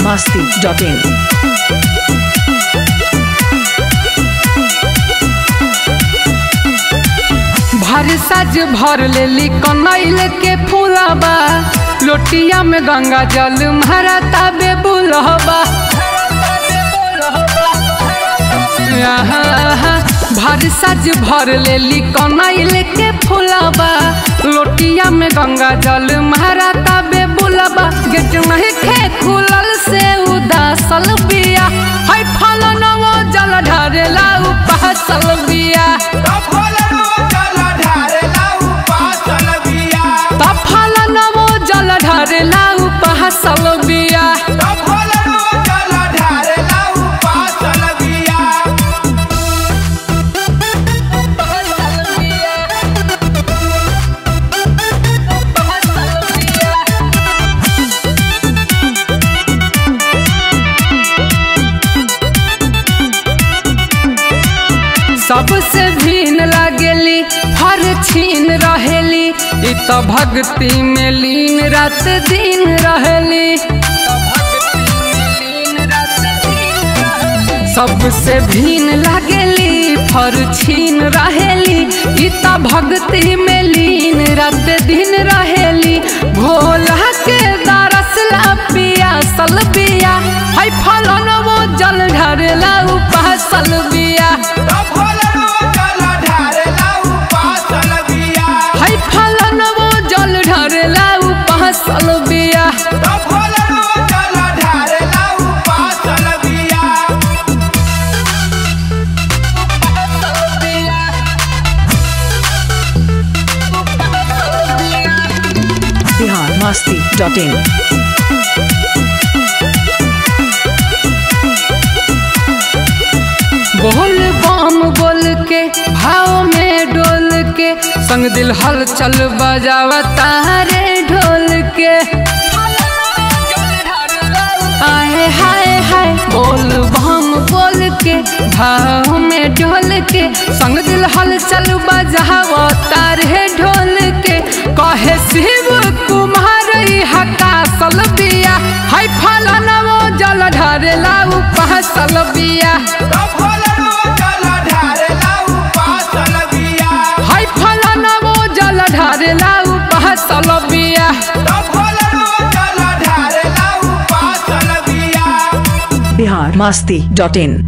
masti.in. भर सज भर लेली कनैल के फूलबा लोटिया में गंगा जल मारा ताबे बुलहबा आहा, भर सज भर लेली कनैल के फूलबा लोटिया में गंगा जल मारा ताबे बुलबा गेट नहीं खे खुलल से उदासल बिया है फल नवो जल ढारेला उपासल बिया तफल नवो जल ढारेला उपासल बिया सबसे भीन लागेली हर छीन रहेली इ त भक्ति में लीन रात दिन रहेली सबसे भीन लागेली फर छीन रहेली इ त भक्ति में लीन रात दिन रहेली भोला के दरसला पिया सल बिया है फलन वो जल ढरेला उपासल बिया है फलन वो जल ढरेला उपासल बिया Bihar masti.in. बोल बम बोल के भाव में डोल के संग दिल हलचल बजावा तारे ढोल के आए हाय हाय बोल बम बोल के भाव में डोल के संग दिल हलचल बजावा तारे ढोल के कहे शिव कुमार हका सल बिया हाय फलन वो जल ढरेला उपासल बिया हाय फलन वो जल ढरेला उपासल बिया Bihar masti.in.